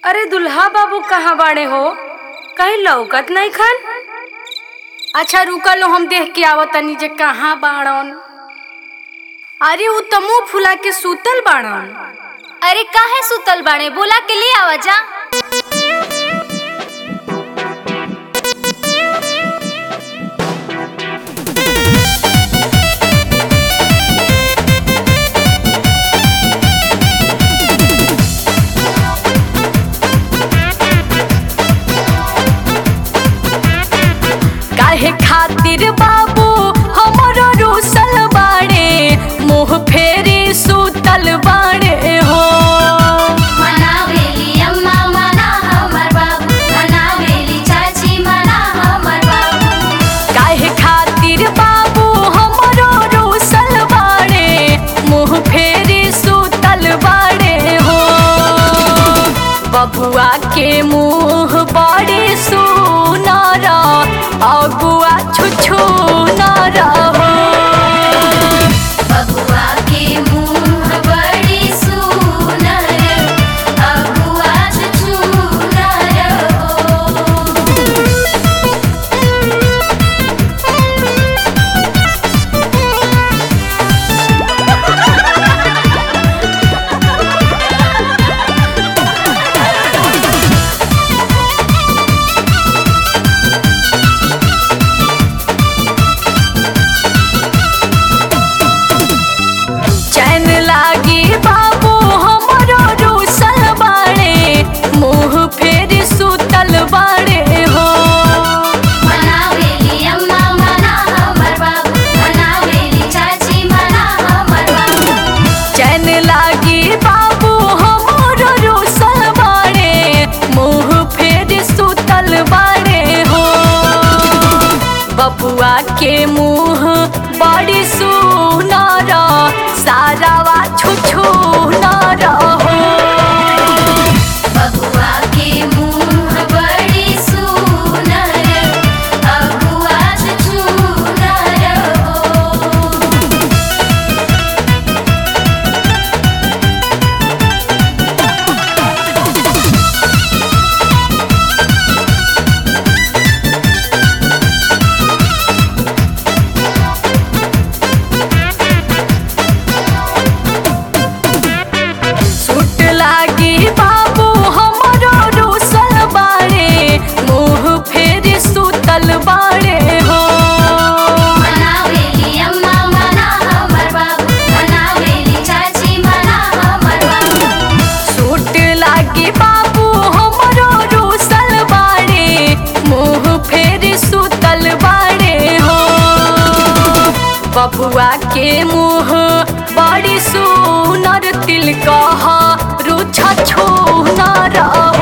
अरे दुल्हा बाबू कहाँ बाड़े हो कहीं लौकत नहीं खन अच्छा रुका लो हम देख के आवत तनी जे कहाँ बाड़न अरे उ त मुंह फुला के सुतल बाड़न अरे काहे सुतल बाड़े बोला के ले आवा जा काहे खातिर बाबू हमरो रूसल बाड़े मुंह फेरी सुतल बाड़े हो मनावेली अम्मा मना हमर बाबू मनावेली चाची मना हमर बाबू काहे खातिर बाबू हमरो रूसल बाड़े मुंह फेरी सुतल बाड़े हो बबुआ के मुंह बड़ी सुनर अगुआ छुछु नर हो बबुआ के मुंह बड़ी सुनर अबुआ छुछुनर हो चैन लागी बाबू हमरो रूसल बाड़े मुंह फेर सुतल बाड़े हो मनावेली अम्मा मना हमर बाबू मनावेली चाची मना हमर बाबू चैन लागी बाबू हमरो रूसल बाड़े मुंह फेर सुतल बाड़े हो बबुआ के मुंह बड़ी सुनर सारावा छुछु नर हो बबुआ के मुंह बड़ी सुनर अबुआ छुछुनर हो सुट लागी बाबू हमरो रूसल बाड़े मुंह फेर सुतल बाड़े हो मनावेली अम्मा मना हमर बाबू मनावेली चाची मना हमर बाबू सुट लागी बाबू हमरो रूसल बाड़े मुंह फेर सुतल बाड़े हो बबुआ के मुंह बड़ी सुनर तिल कह रुछ छू न रहो